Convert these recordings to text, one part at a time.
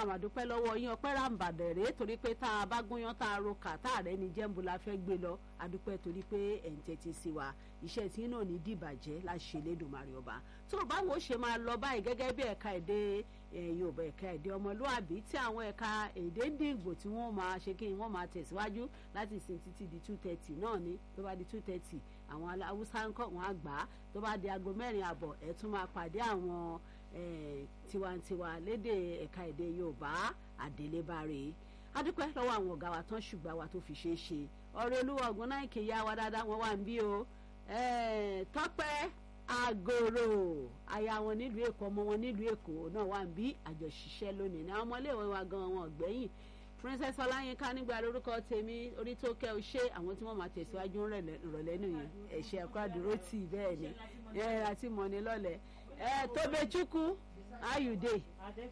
àmàdúpẹ́ lọ́wọ́ yín ọpẹ́ ràǹbàdàn rèé torí pé tá a bá gúnyán tá a ro kà tá a rẹ́ ni jẹ́ǹbù la fẹ́ gbé lọ adúpẹ́ torí pé ẹ̀ ń tẹ́tí sí wa iṣẹ́ tí náà ní dìbàjẹ́ la ṣe lédùmarè ọba tó o báwo ṣe máa lọ báyìí gẹ́gẹ́ bí ẹ̀ka èdè yorùbá ẹ̀ka èdè ọmọlúàbí tí àwọn ẹ̀ka èdè dìgbò tí wọ́n máa ṣe kí wọ́n máa tẹ̀síwájú láti sin títí di two thirty náà ni tó bá di two thirty àwọn haúsá ń kọ́ wọn àgbà tó bá di aago mẹ́rin àbọ̀ ẹ̀ tún máa pàdé àwọn tiwantiwa lédè ẹ̀ka èdè yorùbá àdélébáre adúpẹ́ lọ́wọ́ àwọn ọ̀gá wa tán ṣùgbọ́n wa tó fi ṣeé ṣe ọ̀rẹ́ olúwa ọ̀gbọ́n náà kì í yá wa dáadáa wọn wà ń bí o tọ́pẹ́ àgòrò aya wọn nílùú èkó ọmọ wọn nílùú èkó náà wà ń bí àjọṣiṣẹ́ lónìí ní àwọn ọmọléèwé wa gan wọn ọ̀gbẹ́yìn princess ọláyínká nígbà lórúkọ tèmi orí tó kẹ́ ọ ṣe àwọn tí wọ́n máa tẹ̀síwájú rọ̀lẹ́ nìyẹn ẹ̀ṣẹ̀ ẹ̀kọ́ àdúró tì bẹ́ẹ̀ ni ẹ̀ àti mọ̀ni lọ́lẹ̀ ẹ̀ tóbechukwu ayùdè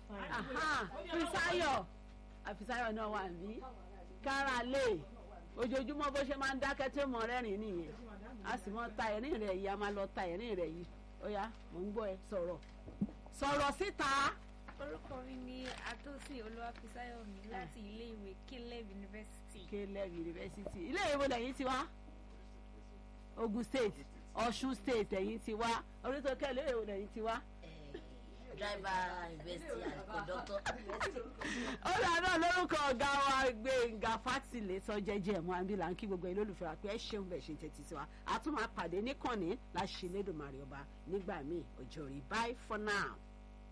fisayo àfisáyọ̀ náà wà ní káràlè ojoojúmọ́ bó ṣe máa ń dákẹ́ tí ó mọ rẹ́rìn nìyẹn a sì mọ ta ẹ̀rín rẹ̀ yìí a máa lọ ta ẹ̀rín rẹ̀ yìí ó yá mò ń gbọ́ ẹ sọ̀rọ̀ sọ̀rọ̀ síta. orúkọ mi ni atosi olúwàfísáyọ̀mí láti iléèwé caleb university. caleb university iléèwé wo lẹ́yìn ti wá ogun state ọ̀ṣun state lẹ́yìn ti wá oríṣiríṣi iléèwé wo lẹ́yìn ti wá driver university and conductor university. ó dáná lórúkọ ọ̀gá wa Gbénga Fátìlẹ̀ sọ jẹ́jẹ́ ẹ̀mú àbílà ń kí gbogbo ẹ̀ lólùfẹ́ wa pé ẹ ṣeun bẹ̀ ṣe tẹ́tí sí wa a tún máa pàdé níkànnì láṣìlédùmarè ọba nígbà míì ọjọ́ rí bye for now.